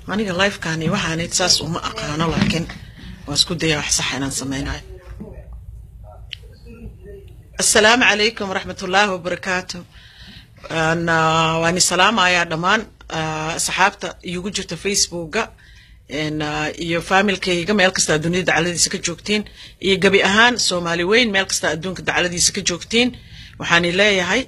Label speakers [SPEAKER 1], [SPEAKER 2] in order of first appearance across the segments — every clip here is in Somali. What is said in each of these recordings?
[SPEAKER 1] aniga lifekani waxaanayd saas uma aqaano laakiin waa isku daya wax saxa inaan sameynayo assalaamu calaykum waraxmat ullaahi wabarakaatu waani salaamayaa dhammaan asxaabta iigu jirta facebooka iyo faamilkayga meel kasta adduunyada dacladiisa ka joogtiin iyo gebi ahaan soomaali weyn meel kasta adduunka dacladiisa ka joogtiin waxaani leeyahay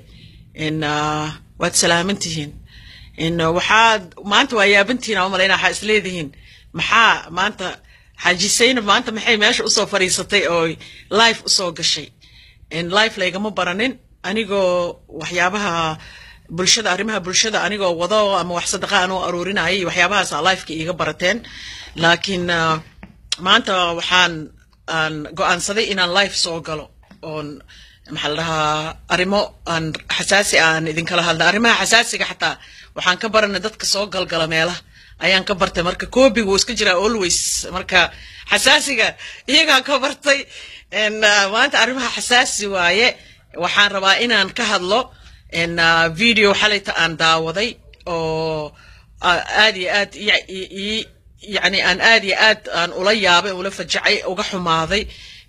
[SPEAKER 1] waad salaamantihiin waxaad maanta waa yaabantihiin aan umalayna waxaa isleedihiin maxaa maanta xaaji saynab maanta maxay meesha usoo fadhiisatay oo life usoo gashay life laygama baranin anigoo waxyaabaha bulshada arrimaha bulshada anigoo wado ama wax sadaqa aan u aruurinaya iyo waxyaabahaasa lifeka iiga barateen laakiin maanta waxaan aan go-aansaday inaan life soo galo oon maxaa la dhahaa arrimo aan xasaasi aan idinkala hadla arrimaha xasaasiga xataa waxaan ka baranay dadka soo galgala meelaha ayaan ka bartay marka coobiga wuu iska jiraa always marka xasaasiga iyagaan ka bartay maanta arrimaha xasaasi waaye waxaan rabaa inaan ka hadlo video xalayta aan daawaday oo aad iyo aad yani aan aad iyo aad aan ula yaabay ula fajacay uga xumaaday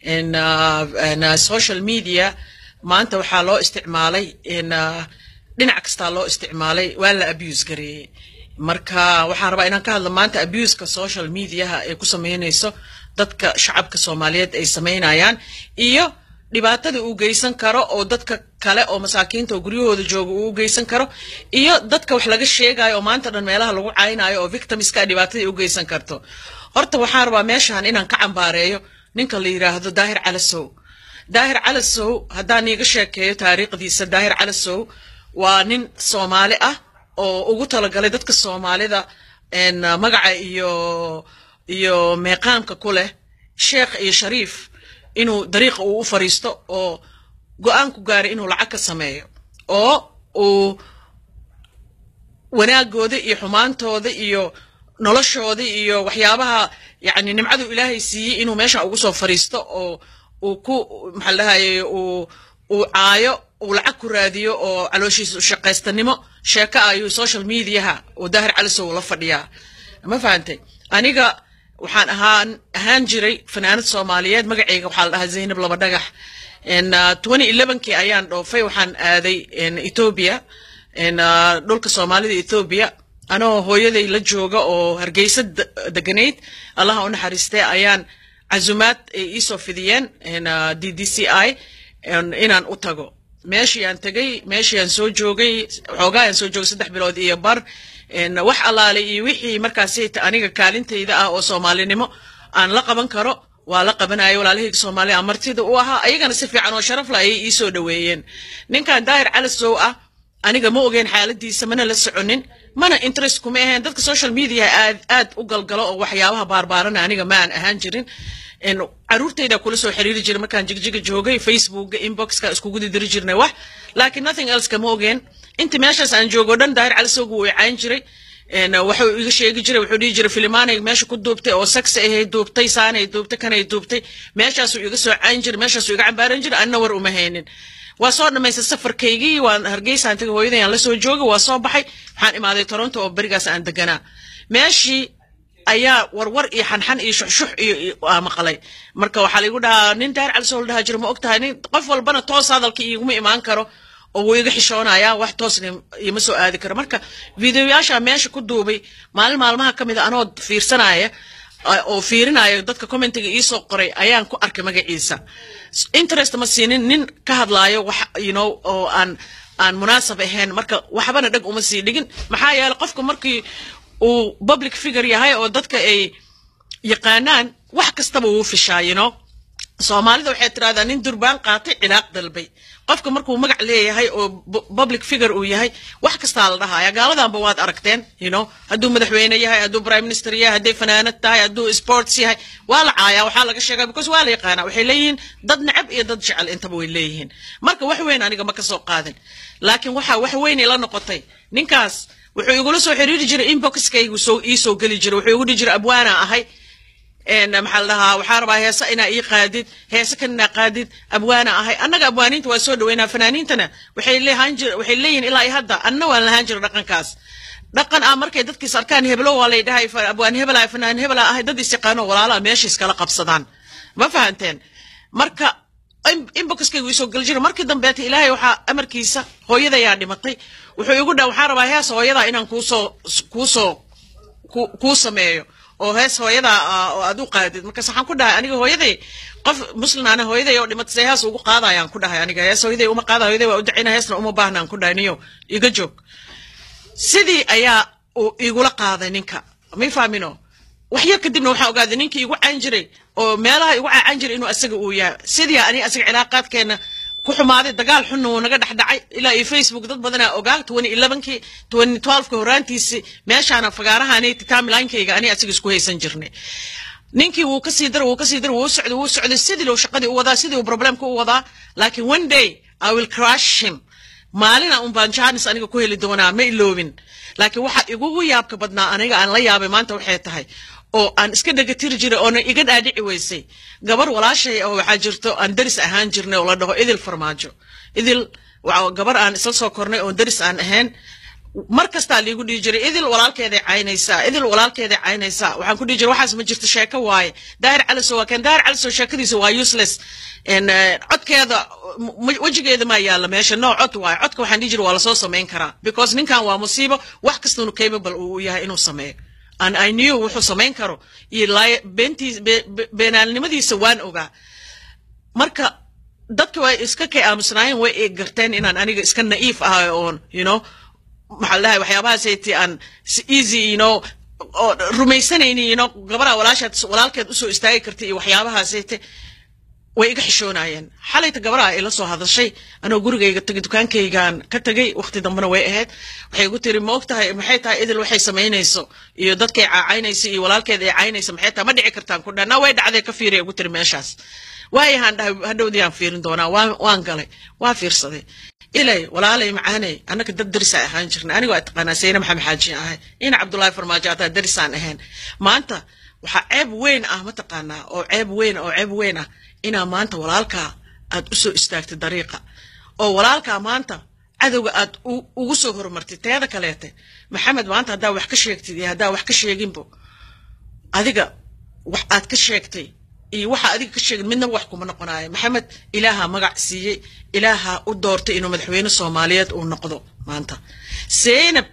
[SPEAKER 1] social media maanta waxaa loo isticmaalay dhinac kastaa loo isticmaalay waa la abuse gareeyey marka waxaan rabaa inaan ka hadlo maanta abuseka social mediaha ay ku sameynayso dadka shacabka soomaaliyeed ay sameynayaan iyo dhibaatada uu geysan karo oo dadka kale oo masaakiinta oo guryahooda jooga uu geysan karo iyo dadka wax laga sheegayo oo maanta dhan meelaha lagu caynayo oo victimska dhibaatadii u geysan karto horta waxaan rabaa meeshan inaan ka cambaareeyo ninka la yiraahdo daahir calasow daahir calasow haddaan iiga sheekeeyo taariikhdiisa daahir calasow waa nin soomaali ah oo ugu talagalay dadka soomaalida magaca iyo iyo meeqaamka ku leh sheekh iyo shariif inuu dariiqa uu u fariisto oo go-aan ku gaaray inuu lacag ka sameeyo oo uu wanaagooda iyo xumaantooda iyo noloshooda iyo waxyaabaha yani nimcadu ilaahay siiyey inuu meesha ugu soo fariisto oo uu ku maxaa lahaye uu uu caayo uu lacag ku raadiyo oo calooshiisa shaqaystanimo sheeko ayuu social mediaha oo daahir calisow la fadhiyaa ma fahantay aniga waxaan ahaan ahaan jiray fanaanad soomaaliyeed magacayga waxaa la dhahaa zaynab laba dhagax twenty elevenkii ayaan dhoofay waxaan aaday ethoobia dhulka soomaalida ethoobia anoo hooyaday la jooga oo hargeysa deganayd allaha u naxariistee ayaan casumaad ay iisoo fidiyeen d d c i inaan u tago meeshii aan tegay meeshii aan soo joogay xoogaa aan soo joogay saddex bilood iyo bar wax allaalay iyo wixii markaasayta aniga kaalintayda ah oo soomaalinimo aan la qaban karo waa la qabanaya walaalahayga soomaaliya amartida u ahaa ayagana si fiican oo sharaf la ayay iisoo dhoweeyeen ninkan daahir calasow ah aniga ma ogeen xaaladiisa mana la soconin mana interest kuma ahayn dadka social media aad aad u galgalo oo waxyaabaha baarbaarana aniga ma aan ahaan jirin caruurtayda kula soo xiriiri jiray markaan jigjiga joogay facebooka inboxka iskugu didiri jirnay wax laakiin nothing else kama ogeen inta meeshaas aan joogo dhan daahir calisowga wuu icayn jiray wuxuu iga sheegi jiray wuxuu dhihi jiray filimaanay meesha ku duubtay oo sax ahay duubtay saanay duubtay kanay duubtay meeshaasuu iga soo cayn jiray meeshaasuu iga cambaaran jiray anna war uma haynin waa soo dhamaystay safarkaygii waan hargeysaan tagay hooyaday aan la soo joogay waa soo baxay waxaan imaaday toronto oo berigaas aan deganaa meeshii ayaa warwar iyo xanxan iyo shuxshux iyo maqlay marka waxaa laigu dhahaa nin daahir calisow la dhahaa jira ma og tahay nin qof walbana toos hadalka iguma imaan karo oo wuu iga xishoonaya wax toosna ima soo aadi karo marka videoyaasha meesha ku duubay maalin maalmaha ka mid a anoo fiirsanaya oo fiirinaya dadka commentiga iisoo qoray ayaan ku arkay magaciisa interest ma siinin nin ka hadlaayo wax you know oo aan aan munaasab ahayn marka waxbana dheg uma sii dhigin maxaa yeelay qofka markii uu public figure yahay oo dadka ay yaqaanaan wax kastaba wuu fishaa you know soomaalida waxay tidhahdaa nin durbaan qaatay cilaaq dalbay qofka markuu magac leeyahay oo public figure uu yahay wax kastaa la dhahaya gaaladanba waad aragteen you know hadduu madaxweyne yahay hadduu prime minister yahay hadday fanaanad tahay hadduu sports yahay waa la caayaa waxaa laga sheegaa because waa la yaqaanaa waxay leeyihiin dad necab iyo dad jecel intaba way leeyihiin marka wax weyn aniga ma ka soo qaadin laakiin waxa wax weyn ila noqotay ninkaas wuxuu igula soo xiriiri jiray inboxkaygu soo ii soo geli jiray wuxuu igu dhihi jiray abwaana ahay maxaa la dhahaa waxaa rabaa heese inaa ii qaadid heese kan inaa qaadid abwaana ahay annaga abwaaniinta waa soo dhaweynaa fanaaniintana waxay leeyihin ilaa iyo hadda anna waan lahaan jira dhaqankaas dhaqan ah markay dadkiis arkaan heblo waa lay dhahay abwaan hebelaa fanaan hebelaa ahay dad is yaqaano walaalaa meesha iskala qabsadaan ma fahanteen marka inboxkaygu isoo gali jira markii dambeeta ilaahay waxaa amarkiisa hooyadayaa dhimatay wuxuu igu dhaa waxaan rabaa hees hooyadaa inaan kuusoo kuusoo kuu sameeyo oo hees hooyadaa oo aad u qaadid markaas waxaan ku dhahay aniga hooyaday qof muslimaana hooyaday oo dhimatay see hees ugu qaadayaan ku dhahay aniga hees hooyaday uma qaada hooyaday waa u dacina heesna uma baahnaan ku dhahay niyo iga joog sidii ayaa uu igula qaaday ninka may fahmino waxyar kadibna waxaa ogaaday ninkii igu caan jiray oo meelaha igu caacan jiray inuu asaga uu yahay sidii ani asaga cilaaqaadkeena ku xumaaday dagaal xunna wuu naga dhex dhacay ilaa iyo facebook dad badanaa ogaa twenty elevenkii twenty twelveki horaantiisii meeshaana fagaarahaani timelinekayga ani asaga isku haysan jirnay ninkii wuu kasii dar wuu kasii dar wuu socday wuu socday sidii loo shaqadii u wadaa sidii uu problemka u wadaa laakiin one day i will crush him maalina un baan jaanis aniga ku heli doonaa ma iloobin laakiin waxa igugu yaabka badnaa aniga aan la yaabay maanta waxay tahay oo aan iska dhegatiri jiray oona iga dhaadhici weysay gabar walaashay oo waxaa jirto aan daris ahaan jirnay oo la dhaho idil farmaajo idil gabar aan isla soo kornay oon daris aan ahayn mar kastaa liigu dhihi jiray idil walaalkeeday caynaysaa idil walaalkeeday caynaysaa waxaan ku dhihi jiray waxaas ma jirto sheeko waaye daahir caliso waa kan daahir caliso sheekadiisa waa useless codkeeda wejigeeda maa yaalla meesha no cod waaye codka waxaan dhihi jiray waa lasoo samayn karaa because ninkan waa musiibo wax kastanu capable uu yahay inuu sameeyo and i knew wuxuu samayn karo iyo beentiis beenaalnimadiisa waan ogaa marka dadka way iska kay aamusnaayeen way i garteen inaan aniga iska na'iif ahay oon you know maxaa la dhahay waxyaabahaasaytii aan si easy you know oo rumaysanayni you know gabaraa walaashaad walaalkeed usoo istaagi kartay iyo waxyaabahaasayte way iga xishoonayeen xalayta gabaraha ila soo hadashay anoo gurigayga tagay dukaankaygaan ka tagay waqti dambena way ahayd waxay igu tiri ma og tahay maxay tahay idil waxay samaynayso iyo dadkay caacaynayso iyo walaalkeed ay caynayso maxay tahay ma dhici kartaan ku dhanaa way dhacday ka fiiriya igu tiri meeshaas waayahaan dhahay hadhowdii aan fiirin doonaa waan galay waan fiirsaday ilay walaalay macaanay annaka dad darisaan ahaan jirnay aniga waa taqaanaa sayna maxamed xaaji ahay ina cabdullaahi farmaajo ataa darisaan ahayn maanta waxaa ceeb weyn ah mataqaanaa oo ceeb weyn oo ceeb weyn ah inaa maanta walaalkaa aad u soo istaagtay dariiqa oo walaalkaa maanta cadowga aad ugu soo horumartay teeda kaleete maxamed maanta haddaa wax ka sheegtid iyo haddaa wax ka sheeginbo adiga wax aad ka sheegtay iyo waxa adiga ka sheegin midnaba wax kuma noqonayo maxamed ilaaha magac siiyey ilaaha u doortay inuu madaxweyne soomaaliyeed uu noqdo maanta seynab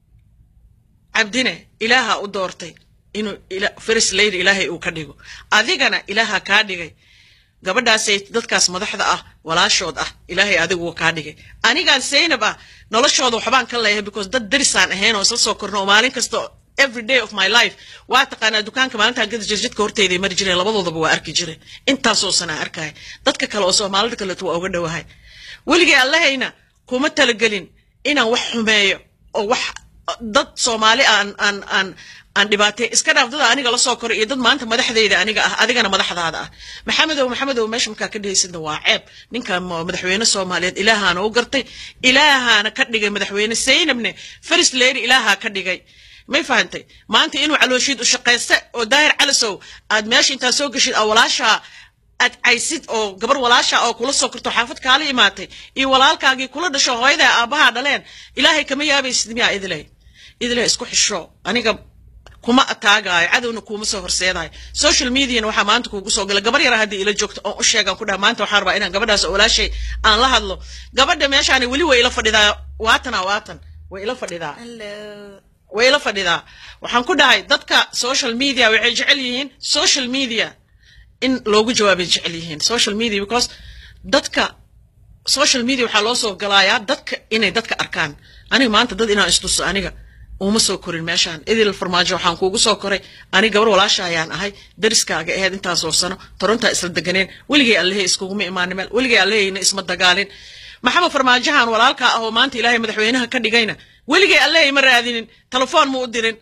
[SPEAKER 1] cabdine ilaaha u doortay inuu first lady ilaahay uu ka dhigo adigana ilaaha kaa dhigay gabadhaasay dadkaas madaxda ah walaashood ah ilaahay adigu kaa dhigay anigaan saynab ah noloshooda waxbaan ka leeyahay because dad darisaan ahayn oo isla soo korno oo maalin kasta every day of my life waa taqaanaa dukaanka maalintaan gada jir jidka horteyday mari jireen labadoodaba waa arki jireen intaasoo sanaa arkaya dadka kale oo soomaalida kaleeto waa uga dhowahay weligay allahayna kuma talagelin inaan wax xumeeyo oo wax dad soomaali aan aan aan aan dhibaatay iska dhaaf dada aniga la soo koray iyo dad maanta madaxdayda aniga ah adigana madaxdaada ah maxamedow maxamedow meesha markaa ka dhehaysidna waa ceeb ninkan madaxweyne soomaaliyeed ilaahaana u gartay ilaahaana ka dhigay madaxweyne saynabne first lady ilaahaa ka dhigay may fahantay maanta inuu calooshiid u shaqaysta oo daahir calisow aad meesha intaad soo geshid aa walaashaa aad caysid oo gabar walaasha oo kula soo korto xaafad kaala imaatay iyo walaalkaagii kula dhasho hooyadaa aabbahaa dhaleen ilaahay kama yaabaysid miyaa idilay idilay isku xisho aniga kuma ataagaayo cadowna kuuma soo horseedayo social mediana waxaa maanta kuugu soo gala gabar yara haddii ila joogto oon u sheegaan ku dhaha maanta waxaan rabaa inaan gabadhaas oo walaashay aan la hadlo gabadha meeshaani weli way ila fadhidaa waatana waatan way ila fadhidaa way ila fadhidaa waxaan ku dhahay dadka social media waxay jecel yihiin social media in loogu jawaabay jecel yihiin social media because dadka social media waxaa loo soo galaayaa dadka inay dadka arkaan aniga maanta dad inaan istuso aniga uma soo korin meeshaan idil farmaajo waxaan kuugu soo koray aniga gabar walaasha ayaan ahay dariskaaga aheyd intaasoo sano torontaa isla deganeen weligay allehey iskuguma imaanin meel weligay alleheyna isma dagaalin maxamed farmaajahan walaalkaa ah oo maanta ilaahay madaxweynaha ka dhigayna weligay allehey ma raadinin telefoon ma u dirin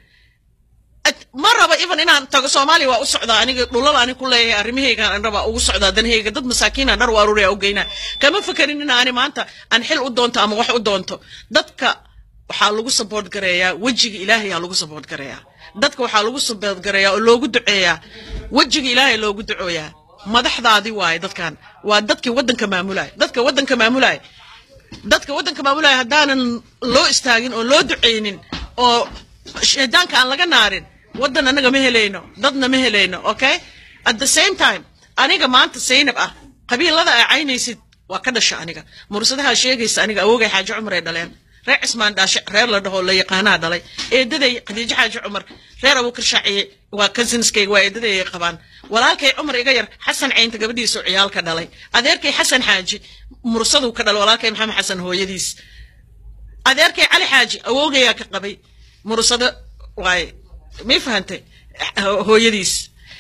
[SPEAKER 1] ma raba even inaan tago soomaaliya waa u socdaa aniga dhulal ani ku leeyahay arrimahaygaan an rabaa ugu socdaa danahayga dad masaakiinaan dhar u aruuraya u geynaa kama fekerin in ani maanta aan xil u doonto ama wax u doonto dadka waxaa lagu saboort gareeyaa wejiga ilaahay aa lagu saboort gareeyaa dadka waxaa lagu saboort gareeyaa oo loogu duceeyaa wejiga ilaahay loogu ducooyaa madaxdaadii waaye dadkan waa dadkii waddanka maamulaya dadka waddanka maamulaya dadka waddanka maamulaya haddaanan loo istaagin oo loo duceynin oo shaydaanka aan laga naarin waddan anaga ma helayno dadna ma helayno okay at the same time aniga maanta saynab ah qabiilada aa caynaysid waa ka dhasha aniga mursadaha sheegaysa aniga awoogay xaaji cumar ay dhaleen reer cismaan dhaashe reer la dhaho la yaqaanaa dhalay eedaday khadiijo xaaji cumar reer abuukar shaaciye waa cousinskayga waa eedaday ay qabaan walaalkay cumar iga yar xasan caynta gabadhiisu ciyaalka dhalay adeerkay xasan xaaji mursaduu ka dhalay walaalkay maxamed xasan hooyadiis adeerkay cali xaaji awoogayaa ka qabay mursado waaye may fahantay hooyadiis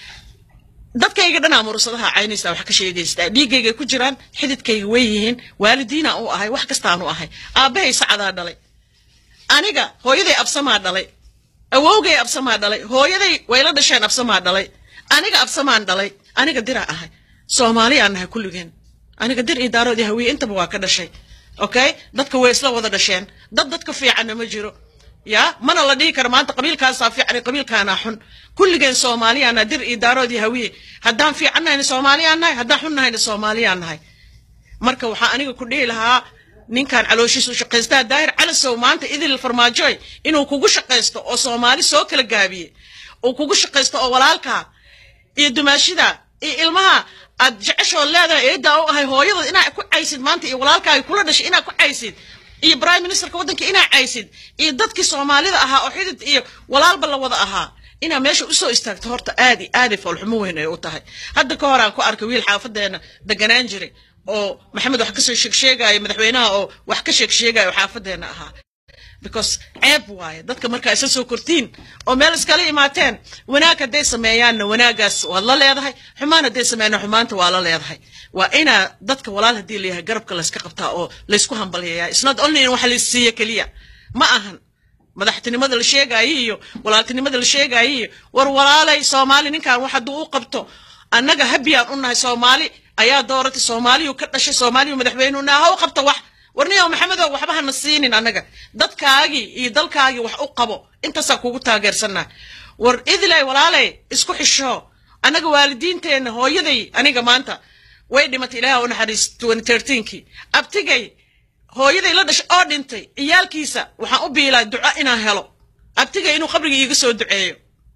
[SPEAKER 1] dadkayga dhanaa mursadaha caynaysa wax ka sheegaysta dhiiggayga ku jiraan xididkayga way yihiin waalidiina u ahay wax kastaanu ahay aabbahay sacadaa dhalay aniga hooyaday absamaa dhalay awowgay absamaa dhalay hooyaday wayla dhasheen absamaa dhalay aniga absamaan dhalay aniga dira ahay soomaaliyaan nahay kulligeen aniga dir iyo daaroodii hawiye intaba waa ka dhashay okay dadka way isla wada dhasheen dad dadka fiicanna ma jiro ya mana la dhihi karo maanta qabiilkaasaa fiican qabiilkaanaa xun kulligeen soomaaliyaana dir iyo daaroodii hawiye haddaan fiican nahayna soomaaliyaan nahay haddaan xun nahayna soomaaliyaan nahay marka waxaa aniga ku dhihi lahaa ninkan calooshiisu shaqaystaa daahir calasow maanta idil farmaajoy inuu kugu shaqaysto oo soomaali soo kala gaabiye uu kugu shaqaysto oo walaalkaa iyo dumaashida iyo ilmaha aad jeceshoo leedahay eedaa u ahay hooyada inaa ku caysid maanta iyo walaalkaaga kula dhashay inaa ku caysid iyo prime ministerka waddanka inaa caysid iyo dadkii soomaalida ahaa oo xidid iyo walaalba la wada ahaa inaa meesha usoo istaagto horta aad i aaday foolxumo weyn ay u tahay hadda ka hor aan ku arkay wiil xaafadeena deganaan jiray oo maxamed wax kasoo sheegsheegaayo madaxweynaha oo wax ka sheegsheegayo xaafadeena ahaa because ceeb waaye dadka markaa isa soo kortiin oo meel iskala imaateen wanaag hadday sameeyaanna wanaagaas waad la leedahay xumaan hadday sameeyaanna xumaanta waa la leedahay waa inaa dadka walaal haddii layahay garabka layska qabtaa oo laysku hambalyayaa isnot only in wax laysiiya keliya ma ahan madaxtinimada la sheegaayo iyo walaaltinimada la sheegaayo iyo war walaalay soomaali ninkan wax hadduu u qabto annaga habiyaan u nahay soomaali ayaa dooratay soomaaliyu ka dhashay soomaaliyu madaxweynu naha ha u qabto wax warniyow maxamedow waxba hana siinin annaga dadkaagii iyo dalkaagii wax u qabo intaasaa kugu taageersanaa war idilay walaalay isku xisho annaga waalidiinteenna hooyaday aniga maanta way dhimatay ilaaha u naxariis kii abtigay hooyaday la dhashay oo dhintay ciyaalkiisa waxaan u biilaa duco inaan helo abtigay inuu qabriga iiga soo duceeyo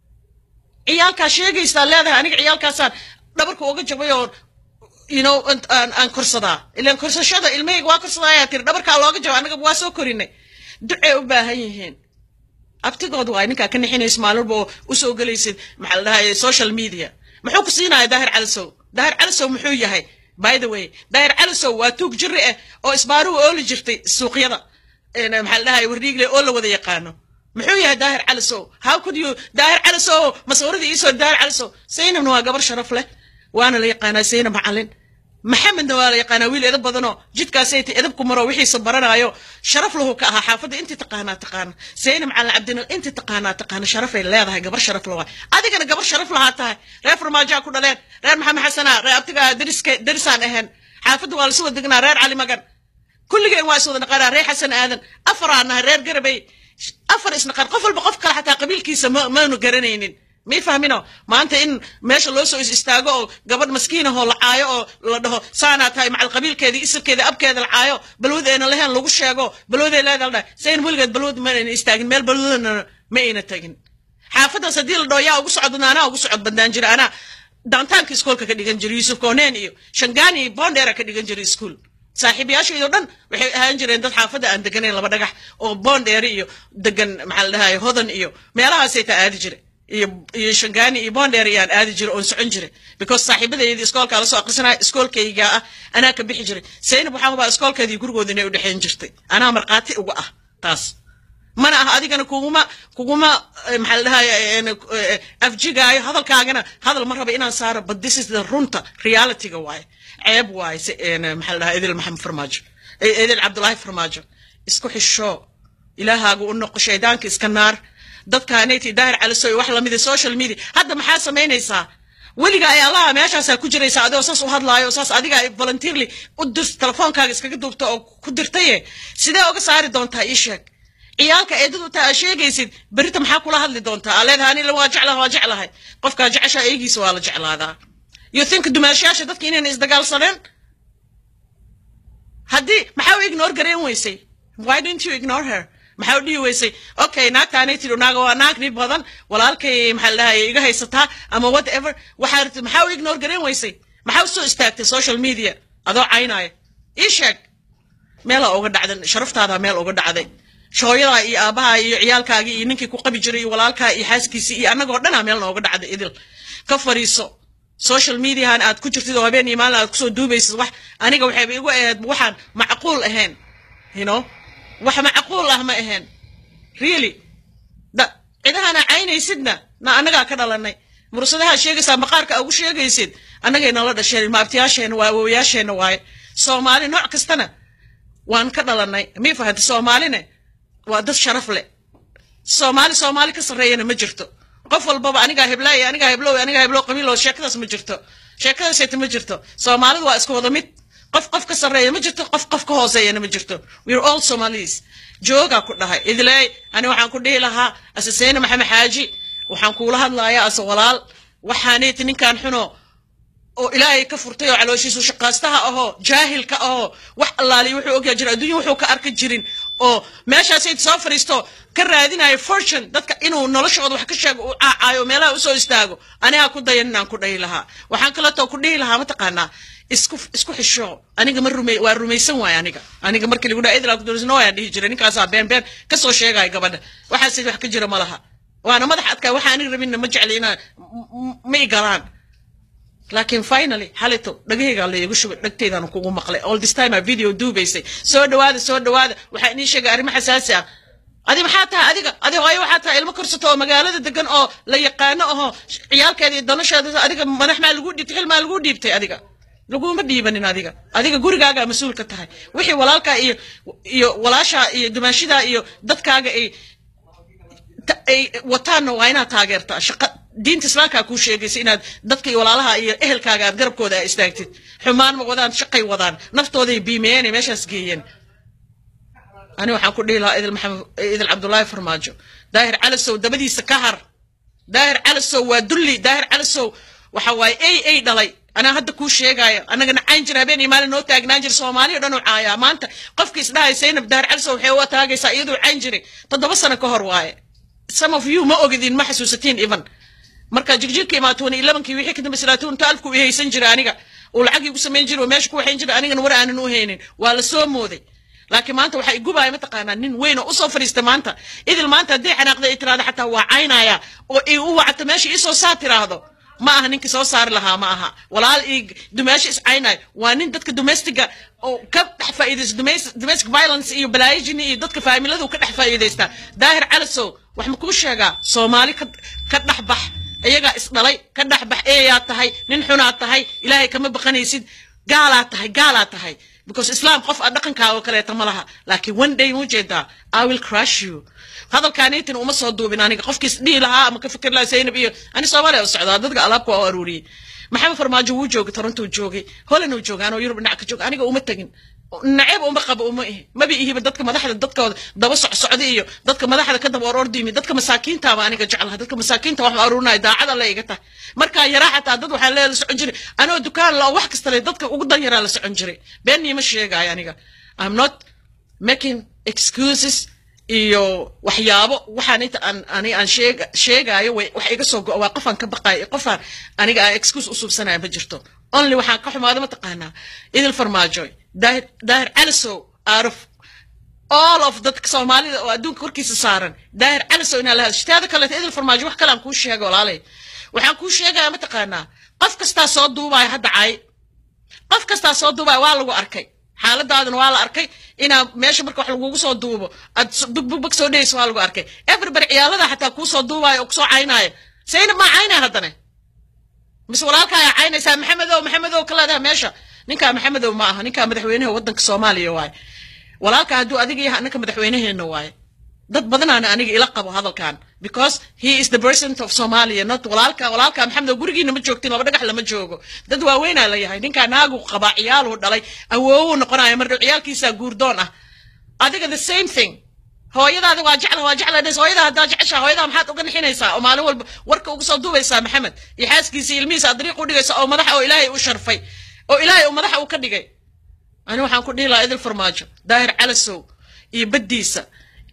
[SPEAKER 1] ciyaalkaa sheegaysaa leedahay aniga ciyaalkaasaan dhabarka uga jabay oo you know aan aan korsadaa ilaan korsashada ilmahayga waa korsadaa ayaa tiri dhabarkaa looga jaba annaga waa soo korinay ducay u baahan yihiin abtigood waa ninkaa ka nixinaysa maalmalba oo usoo gelaysid maxaa la dhahaye social media muxuu ku siinaya daahir calisow daahir calisow muxuu yahay by the way daahir calisow waa tuug jiri ah oo isbaaruhu ooli jirtay suuqyada maxaa la dhahaye wardhiigle oo la wada yaqaano muxuu yahay daahir calisow how could you daahir calisow masawiradii iisoo daahir calisow saynabna waa gabar sharaf leh waana la yaqaanaa saynab macalin maxamedna waa la yaqaanaa wiil edab badanoo jidkaasay ta edabku maro wixiisa baranaayo sharaf lahu ka ahaa xaafadda intii taqaanaa taqaana saynab macalin cabdinal intii taqaanaa taqaana sharafay leedahay gabar sharaf la waay adigana gabar sharaf lahaa tahay reer farmaajaa ku dhaleen reer maxamed xasanaa reer abtigaa dariska darisaan ahayn xaafadda waa lasu wada degnaa reer cali magan kulligeen waa is wada naqaanaa reer xasan aadan afaraa nahay reer garabay afar isnaqaan qof walba qof kale xataa qabiilkiisa ma maanu garanaynin may fahmino maanta in meesha loo soo is istaago oo gabadh maskiinahoo la caayo oo la dhaho saanaa tahay macal qabiilkeedii isirkeeda abkeeda la caayo balwad ayna lahayn lagu sheego balwaday leeda la dhahay sayn weligeed balwad ma ayna istaagin meel balwadana ma ayna tagin xaafadaas haddii la dhaho yaa ugu socodna anaa ugu socod bandaan jira anaa daantaanka iskoolka ka dhigan jiray yuusuf kooneen iyo shangaani iyo boondheera ka dhigan jiray iskuol saaxiibayaashaydo dhan waxay ahaan jireen dad xaafadda aan deganayn laba dhagax oo boondheere iyo degan maxaa la dhahaye hodan iyo meelahaasay taa aadi jire iyo iyo shangaani iyo boondheer ayaan aadi jiray oon socon jiray because saaxiibadaydi iskoolkaa lasoo aqrisanaya iskoolkayga ah anaa ka bixi jiray saynab waxaan hubaa iskoolkeedii gurigooda inay u dhexayn jirtay anaa markhaati uga ah taas mana ah adigana kuguma kuguma maxaa la dhahaye afjigaayo hadalkaagana hadal ma raba inaan saaro but this is the runta realityga waaye ceeb waaye maxaa la dhahaa edil maxamed farmaajo edil cabdulaahi farmaajo isku xisho ilaahaaga u noqo shaydaanka iska naar dadkaanayti daahir calisoy wax lamida social media hadda maxaa samaynaysaa weliga ay allaha meeshaasaa ku jiraysaa adigoo saas u hadlaayo saas adiga volunteerly u dir telefoonkaaga iskaga duubta oo ku dirtaye sidee uga saari doontaa ii sheeg ciyaalka eedadu taa aa sheegaysid berita maxaa kula hadli doontaa aa leedahay anila waa jeclaha waa jeclahay qofkaa jeceshaa eegiisa waa la jeclaadaa you think dumaashayaasha dadka inayna isdagaalsaneen haddii maxaa u ignore garayn weysay why don't you ignore her maxaa u dhihi weysay okay naagtaanay tidhi naaga waa naag dhib badan walaalkay maxaa la dhahay iga haysataa ama whatever waxaa rabtid maxaa u ignore garan weysay maxaa u soo istaagtay social media adoo caynaya ii sheeg meelaa uga dhacday sharaftaada meel uga dhacday shooyadaa iyo aabaha iyo ciyaalkaagii iyo ninkii ku qabi jiray iyo walaalkaa iyo xaaskiisii iyo annagoo dhanaa meel nooga dhacday idil ka fariiso social mediahan aad ku jirtid oo habeen iyo maalin aad kusoo duubaysid wax aniga waxayba igu ahayd waxaan macquul ahayn you know wax macquul ah ma ahayn really da cidahana caynaysidna na annagaa ka dhalanay mursadaha sheegaysaa maqaarka ugu sheegaysid annagay nala dhasheen maabtiyaasheenna waa awowayaasheenna waaye soomaali nooc kastana waan ka dhalanay mii fahanta soomaaline waa dad sharaf leh soomaali soomaali ka sarreeyana ma jirto qof walbaba anigaa heblaay anigaa heblow anigaa heblow qabiilo sheekadaas ma jirto sheekadaasayta ma jirto soomaalidu waa isku wada mid qof qof ka sarreeya ma jirto qof qof ka hooseeyana ma jirto we're all somalis joogaa ku dhahay idleey ani waxaan ku dhihi lahaa asaseyne maxamed xaaji waxaan kuula hadlayaa ase walaal waxaanayt ninkan xuno oo ilaahay ka furtay oo calooshiisu shaqaastaha ahoo jaahilka ahoo wax allaaliy wuxuu ogyaa jira adduunya wuxuu ka arki jirin oo meeshaasay soo fadhiisto ka raadinayo fortune dadka inuu noloshooda wax ka sheego uu caacaayo meelaha usoo istaago anigaa ku dayan inaan ku dhahi lahaa waxaan kaleetoo ku dhihi lahaa mataqaanaa isku isku xisho aniga ma rumey waa rumaysan waay aniga aniga markii lagu dhaha idlaa kudorisno ayaan dhihi jiray ninkaasaa been been kasoo sheegaya gabadha waxaase wax ka jira ma laha waana madax adkaa waxa aniga rabinna ma jecli inaa ma i galaan laakiin finally xalito dhagahaygaa laygu shubay dhagteydaan kugu maqlay all this time aa video duubaysay soo dhawaada soo dhawaada waxaa inii sheegay arrimo xasaasi ah adi maxaa tahay adiga adi hooyo waxaa tahay ilmo korsato oo magaalada degan oo la yaqaano ahoo ciyaalkeeda iyo danasheeda adiga madax maa lagu dhiibtay xil maa lagu dhiibtay adiga laguma dhiibanin adiga adiga gurigaagaa mas-uul ka tahay wixii walaalkaa iyo iyo walaashaa iyo dumaashidaa iyo dadkaaga ay ay wataanna waa inaad taageertaa shaqa diinta islaamkaa kuu sheegaysa inaad dadka iyo walaalaha iyo ehelkaaga aad garabkooda a istaagtid xumaan ma wadaan shaqay wadaan naftooday biimeeyeen meeshaas geeyeen ani waxaan ku dhihi lahaa idil maxamed idil cabdullaahi farmaajo daahir calasow dabadiisa ka har daahir calasow waa dulli daahir calasow waxa waaye ay ay dhalay anaa hadda kuu sheegaayo annagana cayn jira habeen iyo maalin noo taagnaan jira soomaaliya dhan u caayaa maanta qofkii isdhahay saynab daahir calasow waxay uga taagaysaa iyaduu cayn jiray toddoba sano ka hor waaye some of you ma ogidin ma xasuusatiin even marka jigjirka imaa twenty elevenkii wixii kadamba salaatuun taalku i haysan jira aniga uu lacag igu samayn jira oo meesha ku waxayn jira anigana war aanan u haynin waa la soo mooday laakiin maanta waxaa igubaya mataqaanaa nin weyn oo usoo fadhiista maanta idil maanta haddii xanaaqda ay tiraahdo xataa waa caynaya oo i u wacto meesha iisoo saa tiraahdo ma aha ninkii soo saari lahaa ma aha walaal ii dumaasho is caynayo waa nin dadka domestiga oo ka dhex faa'iidaysta domestic violence iyo balaayijini iyo dadka faamiladu ka dhex faa'iidaysta daahir calasow wax ma kuu sheegaa soomaali ka ka dhex bax iyagaa isdhalay ka dhex bax eeyaa tahay nin xunaa tahay ilaahay kama baqanaysid gaalaa tahay gaalaa tahay because islam qof a dhaqankaa oo kaleeta ma laha laakiin one day muu jeedaa i will crush you hadalkaaniitin uma soo duubin aniga qofkiis dhihi lahaa ama ka fikir lahaa zaynab iyo ani soomaaliya u socdaa dadka alaabka waa u aruuriyey maxamed farmaajo wuu joogay torontou joogay holland uu joogay anoo yurub dhinac ka joog aniga uma tegin naceb uma qabo uma ihi maba ihiba dadka madaxda dadkooda daba socsocda iyo dadka madaxda ka daba ororda yimi dadka masaakiintaaba aniga jeclaha dadka masaakiinta wax ma aruurinaya daacad alle iga tahay markaa yaraa xataa dad waxaa lee la socon jiray anoo dukaan la oo wax kasta le dadka ugu dan yaraa la socon jiray beenniima sheegaayo aniga i'm not making excuses iyo waxyaabo waxaan inta aan ani aan sheeg sheegaayo way wax iga soo go waa qofaan ka baqaayo qofaan aniga aan excuse u suubsanaya ma jirto only waxaan ka xumaado mataqaanaa idil farmaajoy daahir daahir calisow out of all of dadka soomaalida oo adduunka korkiisa saaran daahir calisow inaa la hadasho teeda kaleeta idil farmaajo wax kale aan kuu sheega walaalay waxaan kuu sheegaya mataqaanaa qof kastaa soo duubaya hadda cay qof kastaa soo duubaya waa lagu arkay xaaladaadana waa la arkay inaa meesha marka wax lagugu soo duubo aad bugbug soo dhehayso waa lagu arkay everybody ciyaalada xataa kuu soo duubaayo oo kusoo caynaayo saynab maa caynaya haddana mise walaalka ayaa caynaysaa maxamedow maxamedow ka leedaha meesha ninkaa maxamedow ma aha ninkaa madaxweynaha waddanka soomaaliya waaye walaalka hadduu adiga yahay annaka madaxweynaheena waaye dad badanaana aniga ila qabo hadalkan because he is the president of somalia not walaalka walaalka maxamedow gurigiina ma joogtin laba dhagax lama joogo dad waaweynaa la yahay ninkaa naagu qabaa ciyaaluu dhalay awoowu noqonaya mardhow ciyaalkiisaa guurdoon ah adiga the same thing hooyadaada waa jecla waa jecla dhes hooyadaa haddaa jeceshaa hooyadaa maxaad uga nixinaysaa oo maalin walba warka uga soo duubaysaa maxamed iyo xaaskiisa ilmihiisa aad dariiq u dhigaysa oo madaxa oo ilaahay u sharfay oo ilaahay uu madaxa u ka dhigay ani waxaan ku dhihi lahaa idil farmaajo daahir calasow iyo baddiisa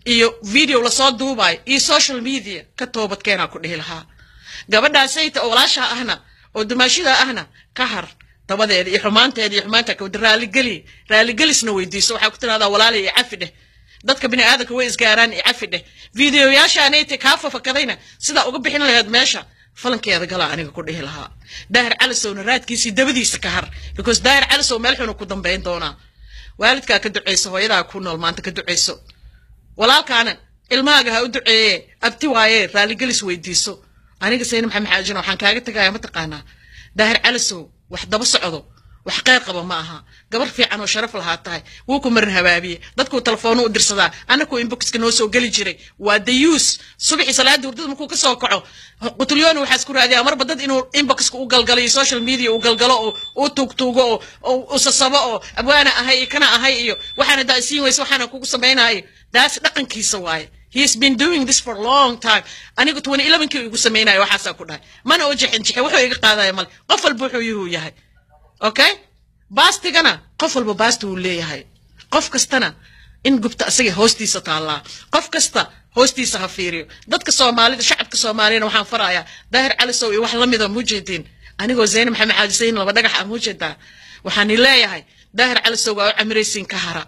[SPEAKER 1] iyo video lasoo duubayo iyo social media ka toobadkeenaa ku dhihi lahaa gabadhaasayta oo walaashaa ahna oo dumaashida ahna ka har dabadeeda iyo xumaanteeda iyo xumaanta kawada raaligeli raaligelisna weydiiso waxaa ku tirahdaa walaala iyo cafi dheh dadka bini aadamka way isgaaraan iyo cafi dheh videoyaashaanayta kaa fafakadayna sidaa uga bixin laheed meesha falankeeda galaa aniga ku dhihi lahaa daahir calisowna raadkiisii dabadiisa ka har because daahir calisow meel xunu ku dambayn doonaa waalidkaa ka ducayso hooyadaa ku nool maanta ka ducayso walaalkaana ilmahaaga ha u duceeye abti waaye raaligelis weydiiso aniga sayna maxamed xaajina waxaan kaaga tegaya mataqaanaa daahir calisow wax daba socdo wax qeyr qaba ma aha gabar fiican oo sharaf lahaa tahay wuu ku marin habaabiye dadkuu telefoonu u dirsadaa anakuu inboxka noo soo geli jiray waa dayuus subaxii salaada hurdada markuu ka soo kaco qutulyooni waxaa isku raadiyaa marba dad inuu inboxka u galgalo iyo social media uu galgalo oo uu tuugtuugo oo u sasabo oo abwaana ahay iyo kana ahay iyo waxaana daa isiin weyse waxaana kugu samaynayo daas dhaqankiisa waaye he has been doing this for a long time anigu twenty elevenkii igu samaynayo waxaasaa ku dhahay mana oo jixin jixin wuxuu iga qaadaya male qof walba wuxuu yuhuu yahay okay baastigana qof walba baasti wuu leeyahay qof kastana in gubta asaga hoostiisa taallaa qof kasta hoostiisa ha fiiriyo dadka soomaalida shacabka soomaaliyana waxaan farayaa daahir calisow iyo wax lamida muujeediin anigoo zeyne maxamed xaaji sayin laba dhagax ah muujeedaa waxaani leeyahay daahir calisow waa u camiraysiin ka hara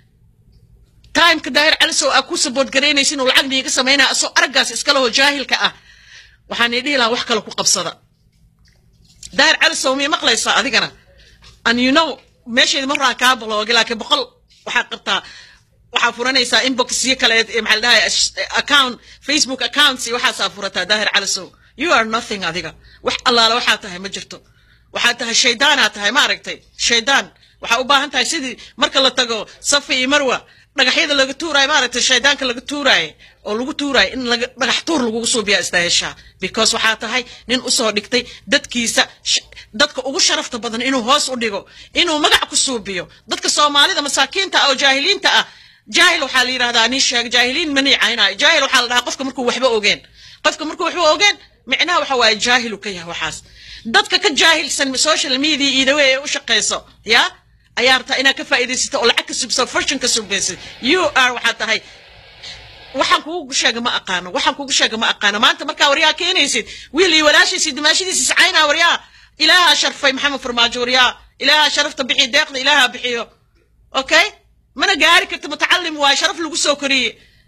[SPEAKER 1] timeka daahir calisow aa ku sabood garaynaysin oo lacag niiga samaynaya asoo araggaas iskaleho jaahilka ah waxaan idhihi lahaa wax kale ku qabsada daahir calisow mii maqlaysaa adigana and you know meesheedi marraa kaa baloogi laakiin boqol waxaa qabtaa waxaa furanaysaa inboxyo kale maxaa la dhahay account facebook accounts iyo waxaasaa furataa daahir calisow you are nothing adiga wax allaala waxaa tahay ma jirto waxaa tahay shaydaanaa tahay ma aragtay shaydaan waxaa u baahan tahay sidii marka la tago safi iyo marwa dhagaxyada laga tuuraayo maaragtay shaydaanka laga tuuraayo oo lagu tuuraayo in laga dhagax tuur lagugu suubiyaa istaaheshaa because waxaa tahay nin usoo dhigtay dadkiisa dadka ugu sharafta badan inuu hoos u dhigo inuu magac ku suubiyo dadka soomaalida masaakiinta ah oo jaahiliinta ah jaahil waxaa la yidhahdaa nin sheeg jaahiliin ma niicaynayo jaahil waxaa la dhahaa qofka markuu waxba ogeen qofka markuu waxba ogeen micnaha waxa waaye jaahilu ka yahay waxaas dadka ka jaahilsan social media iidawe ee u shaqayso yaa ayaa rabtaa inaad ka faa'iidaysato oo lacag ka subso fortune ka subbaysid you are waxaa tahay waxaan kugu sheega ma aqaano waxaan kugu sheega ma aqaano maanta markaa waryaa keenaysid wiil iyo walaashiisi dimaashidiisi sacaynaa waryaa ilaaha sharfay maxamed farmaajo waryaa ilaaha sharafta bixi deeqda ilaaha bixiyo okay mana gaari karta mutacalim waaye sharaf lagu soo koriye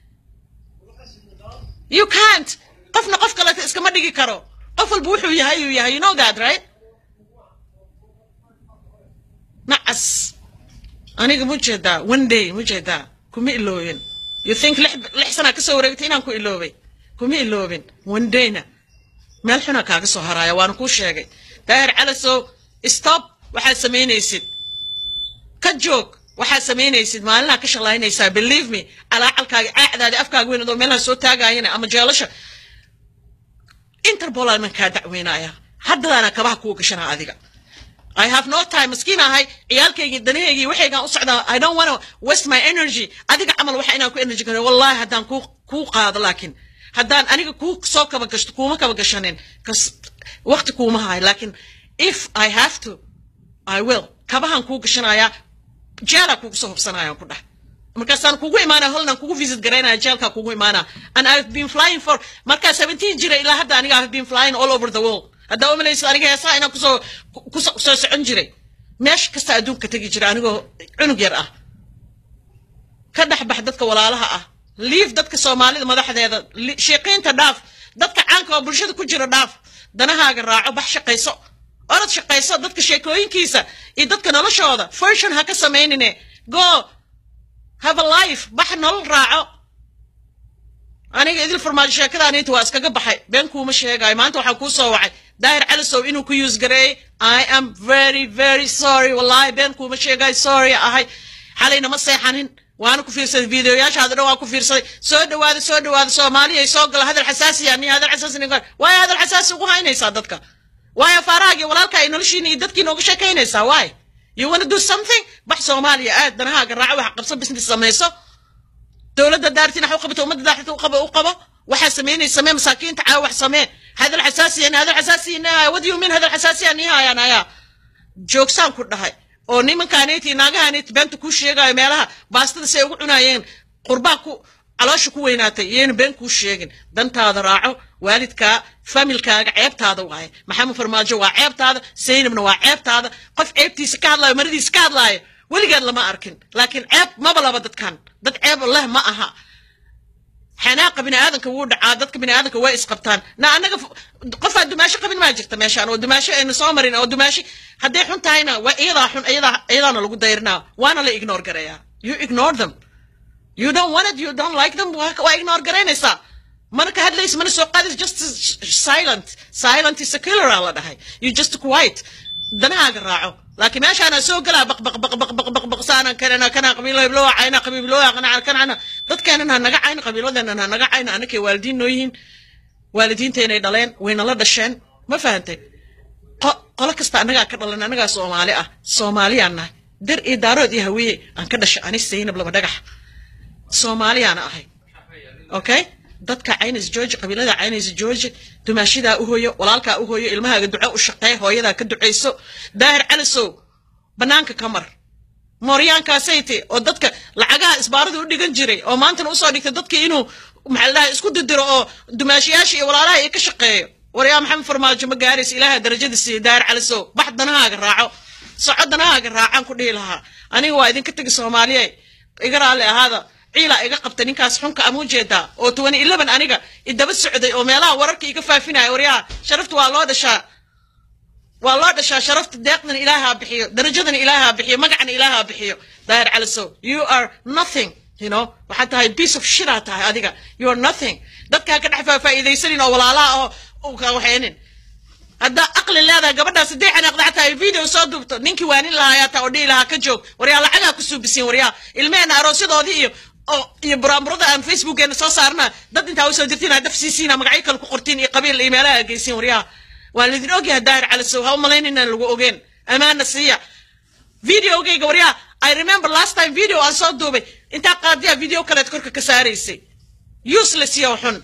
[SPEAKER 1] you can't qofna qof kaleeta iskama dhigi karo qof walba wuxuu yahay uu yahay you know that right nacas aniga mu jeedaa one day mu jeedaa kuma iloobin you think lix lix sanaa kasoo wareegtay inaan ku iloobay kuma iloobin one dayna meel xunaa kaaga soo haraaya waana kuu sheegay daahir calasow stop waxaad samaynaysid ka joog waxaad samaynaysid maalinaa ka shalaynaysaa believe me calaacalkaaga caacdaadi afkaaga weyn adoo meelaha soo taagaayana ama jeelasha interpol aan kaa dacweynaya haddadaana kabaha kuu gashanaa adiga I have no time maskiin ahay ciyaalkaygii danahaygii waxaygaan u socdaa I don't wanna waste my energy adiga camal waxa inaan ku energy garo wallahi haddaan kuu kuu qaado laakiin haddaan aniga kuu soo kaba gashto kuuma kaba gashanin kas waqti kuuma hayo laakiin if I have to I will kabahan kuu gashanayaa jeelaa kugu soo hubsanayaan ku dheh markaasaan kugu imaanaa holland kugu visit garaynaya jeelkaa kugu imaanaa and I've been flying for markaa seventeen jira ilaa hadda aniga I've been flying all over the world haddaa umalaysa aniga heesaa inaan kusoo kusoo soo socon jiray meesha kasta adduunka tegi jira anigoo cunug yar ah ka dhex bax dadka walaalaha ah liif dadka soomaalida madaxdeeda sheeqiinta dhaaf dadka caanka oo bulshada ku jira dhaaf danahaaga raaco bax shaqayso orod shaqayso dadka sheekooyinkiisa iyo dadka noloshooda version ha ka samaynine go have a life bax nolol raaco aniga idil farmaajo sheekadaaniinta waa iskaga baxay been kuuma sheegayo maanta waxaa kuu soo wacay daahir calisow inuu ku use gareeyey i am very very sorry wallahi been kuuma sheegayo sorry ahay xalayna ma seexanin waana ku fiirsaday videoyaashaada dhan waa ku fiirsaday soo dhawaada soo dhawaada soomaaliyay soo gala hadal xasaasiya ni hadal xasaasi ni waayo hadal xasaasi ugu haynaysaa dadka waayo faarahaagii walaalka ay noloshiina iyo dadkiina uga sheekaynaysaa waay you wanna do something bax soomaaliya aad danahaaga raaco wax qabso business samayso dowladda daartiin wax u qabato ummadda daartinta u qabo u qabo waxaa samaynaysa samee masaakiinta caawa wax samee hadal xasaasiya ni hadal xasaasiya ni haya what do you mean hadal xasaasiya ni hayaan ayaa joogsaan ku dhahay oo nimankaanayti naagahaanayti beenta kuu sheegayo meelaha baastada si ay ugu cunaayeen qurbaa ku caloosha ku weynaatay iyayna been kuu sheegin dantaada raaco waalidkaa familkaaga ceebtaada waaye maxamed farmaajo waa ceebtaada saynabna waa ceebtaada qof ceebtiisa ka hadlaayo maradiisa ka hadlaayo weligeed lama arkin laakiin ceeb maba laba dadkan dad ceeb leh ma aha xanaaqa biniaadanka wuu dhacaa dadka biniaadanka way isqabtaan na anaga qofaa dumaasho qabin maa jirta meeshaan oo dumaasho aynu soo marin oo dumaashi hadday xun tahayna waa iyadaa xun iyadaa iyadaana lagu dayrinaa waana la ignore gareeyaa you ignore them you don't want it you don't like them waa ignore garaynaysaa mana ka hadlaysa mana soo qaadaysa just silent silent is a killer aa la dhahay you just quiet danahaaga raaco laakiin meeshaana soo galaa baq baq baq baq baq baq baq saana kanana kana qabiilo loo cayna qabiil loo kana kana dadkeenan ha naga cayn qabiiladeenan ha naga cayn anakay waalidiin noo yihiin waalidiinteynay dhaleen wayna la dhasheen ma fahantay qolo kasta annagaa ka dhalan annagaa soomaali ah soomaaliyaan nahay dar iyo daarood iyo hawiye aan ka dhashay ani saynab laba dhagax soomaaliyaana ahay okay dadka caynas george qabiilada caynas george dumaashidaa u hooyo walaalkaa u hooyo ilmahaaga duco u shaqeey hooyadaa ka ducayso daahir calisow banaanka ka mar mooryaankaasayte oo dadka lacagaha isbaarada u dhigan jiray oo maantana usoo dhigtay dadkii inuu maxaa la dhahay isku didiro oo dumaashiyaasha iyo walaalaha iyo ka shaqeeyo waryaa maxamed farmaajo ma gaaraysa ilaaha darajada siiye daahir calisow bax danahaaga raaco soco danahaaga raacaan ku dhihi lahaa aniga waa idinka tegi soomaaliye iga raalli ahaada ciilaa iga qabta ninkaas xunka ama ujeedaa oo tobani eleven aniga idaba socday oo meelaha wararka iga faafinaya waryaa sharafta waa loo dhashaa waa loo dhashaa sharafta deeqdan ilaahaa bixiyo darajadan ilaahaa bixiyo magacana ilaahaa bixiyo daahir calisow you are nothing you know waxaad tahay piece of shit aa tahay adiga you are nothing dadkaa ka dhex faafaa'iidaysanin oo walaalaha oo ka waxaynin haddaa aqli leedahay gabadhaas haddii xanaaqda xataa ay video soo duubto ninkii waanin lahaa taa oo dhihi lahaa ka joog waryaa lacagaa ku suubisiin waryaa ilmeheena aroosyadoodii iyo oo iyo buraamurada aan facebookeena soo saarna dad intaa usoo dirtiin daf siisiina magacyo kale ku qortiin iyo qabiil iyo meelaha geysiin waryaa waan lidin ogyahay daahir calisow ha u malayn inaan lagu ogeen amaana siiya videogayga waryaa i remember last time video aan soo duubay intaa qaadiyaa video kaleed korka ka saaraysay useless iyo xun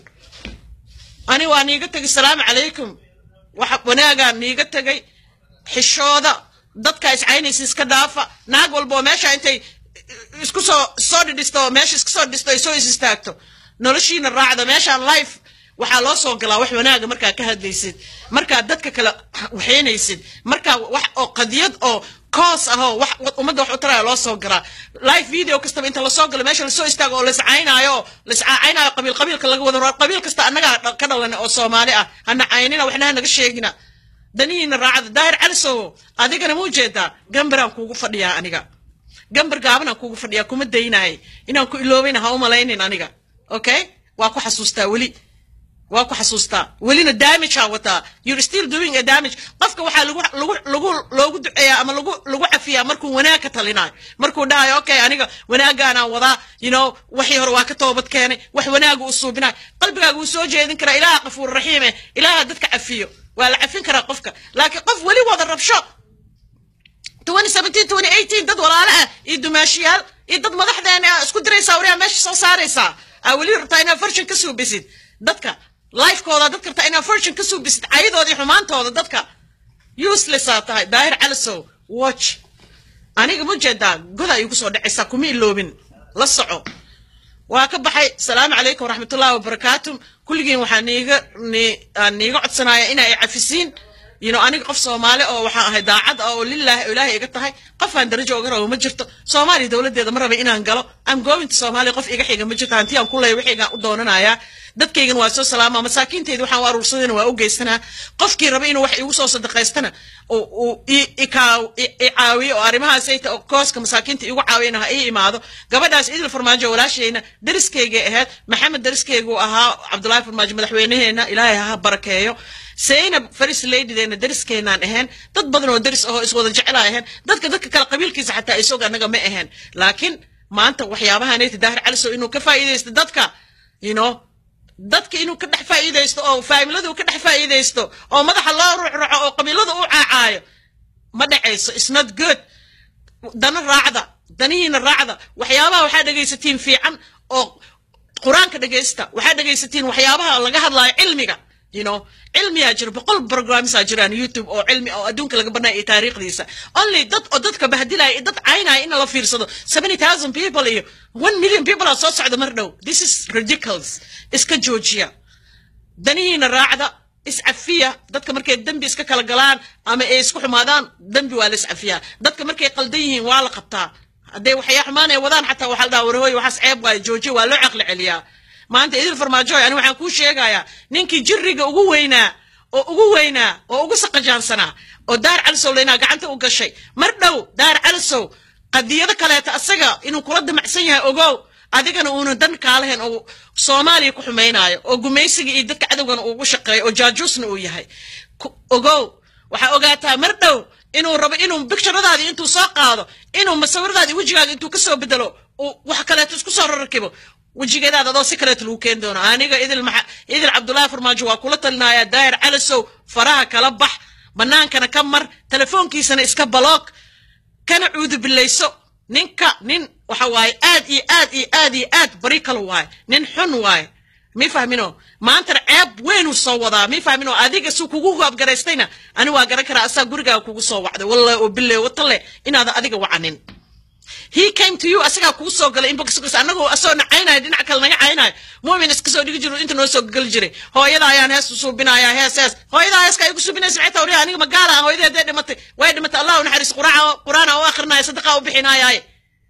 [SPEAKER 1] ani waa niiga tegay salaamu calaykum waxa wanaagaa niiga tegay xishooda dadka iscaynaysa iska dhaafa naag walba oo meesha intay isku soo soo dhidhisto meesha iska soo dhidhisto ay soo is istaagto noloshiina raacda meeshaan life waxaa loo soo galaa wax wanaaga markaa ka hadlaysid markaa dadka kale waxaynaysid markaa wax oo qadiyad oo koos ah oo wax ummadda wax u taraya loo soo galaa live video kastaba inta lasoo galo meesha lasoo istaago oo laiscaynaayo oo laiscaynaayo qabiil qabiilka laga wada qabiil kasta annagaa ka dhalan oo soomaali ah hana caynina waxna hanaga sheegina danihiina raacda daahir calisow adigana ma ujeedaa gambaraan kuugu fadhiyaa aniga gambar gaabanaan kuugu fadhiyaa kuma daynaay inaan ku iloobayna ha u malaynin aniga okay waa ku xasuustaa weli waa ku xasuustaa welina damage aa wataa you're still doing a damage qofka waxaa lagu lagu lagu loogu duceeyaa ama lagu lagu cafiyaa markuu wanaag ka talinayo markuu dhahayo okay aniga wanaagaanaan wadaa you know waxii hore waa ka toobad keenay wax wanaagu u suubinayo qalbigaaga wuu soo jeedin karaa ilaaha qafuur raxiime ilaaha dadka cafiyo waa la cafin karaa qofka laakiin qof weli wada rabsho dad walaale ah iyo dumaashiyaal iyo dad madaxdeena isku diraysaa wariyaa meesha soo saaraysaa aa weli rabtaa inaad fortune ka suubisid dadka lifekooda dad kartaa inaad fortune ka suubisid cayadoodii xumaantooda dadka uselessaa tahay daahir calisow watch aniga ma jeedaa goda igu soo dhacaysaa kuma iloobin la soco waa ka baxay salaamu calaykum waraxmatullahi wabarakaatu kulligiin waxaa niiga niiga codsanaya ina ay cafisiin you know aniga qof soomaali oo waxaan ahay daacad ah oo lillahi oo ilaahay iga tahay qofaan darajo oga rabo ma jirto soomaaliya dowladeeda ma raba inaan galo am goobinta soomaaliya qof iga xiga ma jirto hanti aan ku leeya wixaygaan u doonanayaa dadkaygan waa soo salaama masaakiinteyda waxaan u aruursadayna waa u geysanaa qofkii raba inuu wax igu soo sadaqaystana uu i caawiyo oo arrimahaasayta oo kooska masaakiinta igu caawiyana ha ii imaado gabadhaas idil farmaajo walaashayna dariskaygay ahayd maxamed dariskaygu ahaa cabdullaahi farmaajo madaxweynaheena ilaahay ha barakeeyo saynab faris ladydeena dariskeenaan ahayn dad badan oo daris ahoo iswada jeclaa ahayn dadka dadka kale qabiilkiisa xataa isog annaga ma ahayn laakiin maanta waxyaabahanayta daahir caliso inuu ka faa'iidaysto dadka you know dadka inuu ka dhex faa'iidaysto oo faamiladu ka dhex faa'iidaysto oo madaxa loo rucruco oo qabiilada u caacaayo ma dhacayso is not good dana raacda danihiina raacda waxyaabaha waxaa dhegaysatiin fiican oo qur-aanka dhegaysta waxaa dhegaysatiin waxyaabaha laga hadlaayo cilmiga you know cilmiyaa jira boqol programsaa jiraan youtube oo cilmi oo adduunka laga barnaya iyo taariikhdiisa only dad oo dadka bahdilaya iyo dad caynaya in la fiirsado seventy thousand people iyo one million people aa soo socda mar dhow this is ridiculous iska joojiya danihiina raacda iscafiya dadka markay dembi iska kala galaan ama ay isku xumaadaan dembi waa la iscafiyaa dadka markay qaldan yihiin waa la qabtaa hadday waxyaa xumaan ay wadaan xataa waxaa la dhaha warhooy waxaas ceeb waayo joojiya waa loo caqli celiyaa maanta idil farmaajoy ani waxaan kuu sheegayaa ninkii jirriga ugu weynaa oo ugu weynaa oo ugu saqajaansanaa oo daar calisow laynaa gacanta u gashay mar dhow daar calisow qadiyado kaleeta asaga inuu kula damacsan yahay ogow adigana uuna dan kaalahayn oo soomaaliya ku xumaynaayo oo gumaysiga iyo dadka cadowgana uugu shaqeeyo oo jaajuusna uu yahay ogow waxaa ogaataa mar dhow inuu rabo inuu bicturadaadii intuu soo qaado inuu masawiradaadii wejigaada intuu kasoo bedelo uu wax kaleeto isku soo rarkibo wejigeedaada adoo si kaleeto lagu keeni doono aniga idil maxa idil cabdullaahi farmaajo waa kula talinayaa daayir calisow faraha kala bax bannaankana ka mar telefoonkiisana iska baloog kana cuudu bilayso ninka nin waxa waaye aad iyo aad iyo aad iyo aad bari kale waaye nin xun waaye mi fahmino maantana ceeb weynuu soo wadaa mi fahmino adiga suu kugu gaabgaraystayna ani waa garan karaa asaa gurigaaga kugu soo wacday wallahi oo bille watale inaadan adiga wacanin he came to you asagaa kugu soo galay inbox annagoo asoo na caynayo dhinac kale naga caynayo muumin iska soo dhigi jiro inta noo soo geli jiray hooyada ayaan hees u suubinaya hees hees hooyada heeska ay ku suubinaysa maxay tawriya aniga magaala ah hooyadii hadday dhimatay way dhimatay allah u naxariis quraan quraan u akrinaya sadaqa u bixinayaaye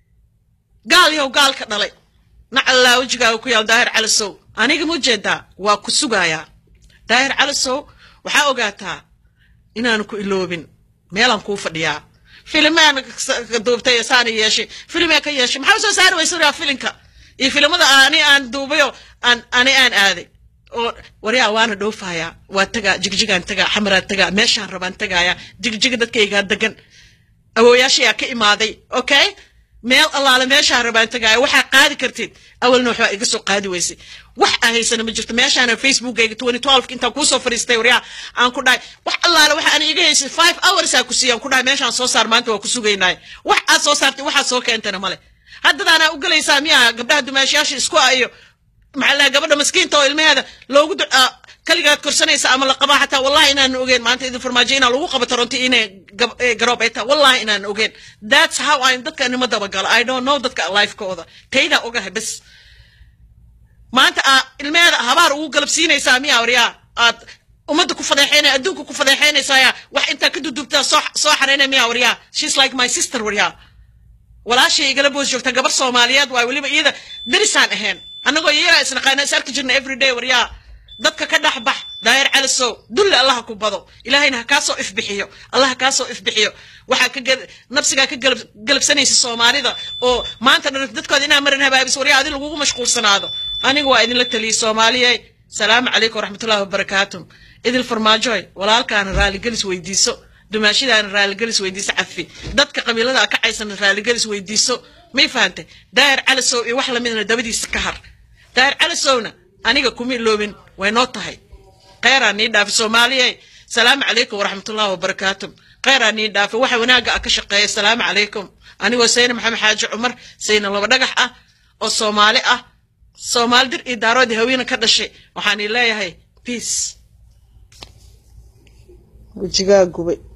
[SPEAKER 1] gaal yow gaal ka dhalay nacallaa wejigaaga ku yaal daahir calisow aniga ma ujeedaa waa ku sugayaa daahir calisow waxaa ogaataa inaanu ku iloobin meelaan kuu fadhiyaa filimaan duubtay saana yeeshay filimee ka yeeshay maxaa soo saari waysa waryaa filinka iyo filimada ani aan duubayo aan ani aan aaday oo waryaa waana dhoofayaa waa tagaa jigjigaan tagaa xamaraan tagaa meeshaan rabaan tagayaa jigjiga dadkaygaa degan awooyaashayaa ka imaaday okay meel allaale meeshaan rabaan tagaaya waxaa qaadi kartid awalna waxbaa iga soo qaadi weysay wax aa haysana ma jirto meeshaana facebookayga twenty twelve intaan kuusoo fadhiistay waryaa aan ku dhahay wax allaale waxa aan iga haysay five hours aa ku siiya aan ku dhahay meeshaan soo saar maanta waa ku sugaynaaye wax aad soo saartay waxaad soo keentana male haddadaanaa u gelaysaa miyaa gabdhaha dumaashiyaasha isku ah iyo maxaa lahaa gabadha maskiinta oo ilmaheeda loogu ducaa kaligaad korsanaysa ama la qabaa xataa wallahi inaan ogeyn maanta idin farmaajo inaa lagu qabo toronto inay garoob ay tahay wallahi inaan ogeyn that's how I'm dadka nima dabagalo I don't know dadka lifekooda taydaa ogahay bas maanta aa ilmeheeda habaar ugu galabsiinaysaa miyaa waryaa aad ummadda ku fadeexeynaya adduunka ku fadeexeynaysaa wax intaa ka dudubtaa soo soo xareynaya miyaa waryaa she's like my sister waryaa walaashay igala boos joogta gabar soomaaliyeed waay weliba iyada darisaan ahayn annagoo iyagaa isnaqaana is arki jirna everyday waryaa dadka ka dhex bax daayir calisow dulle allaha ku bado ilaahayna ha kaa soo ifbixiyo allah ha kaa soo ifbixiyo waxaa ka nafsigaa ka galabsanaysa soomaalida oo maanta dhan dadkooda inaa marin habaabis waryaa adi lagugu mashquulsanaado aniga waa idinla taliyey soomaaliyey salaamu calaykum waraxmatullahi wabarakaatu idil farmaajoy walaalkaana raaligelis weydiiso dumaashidaana raaligelis weydiiso cafi dadka qabiilada ka caysana raaligelis weydiiso may fahantay daayir calisow iyo wax lamidna dabadiisa ka har daayir calisowna aniga kuma iloobin way noo tahay kheyraa nii dhaafi soomaaliye salaamu calaykum waraxmatullahi wabarakaatu kheyraa nii dhaafi waxa wanaagga ah ka shaqeeya salaamu calaykum anigoo sayna maxamed xaaji cumar sayna laba dhagax ah oo soomaali ah soomaali dir iyo daaroodii haweena ka dhashay waxaan ii leeyahay peace wejigaa gubay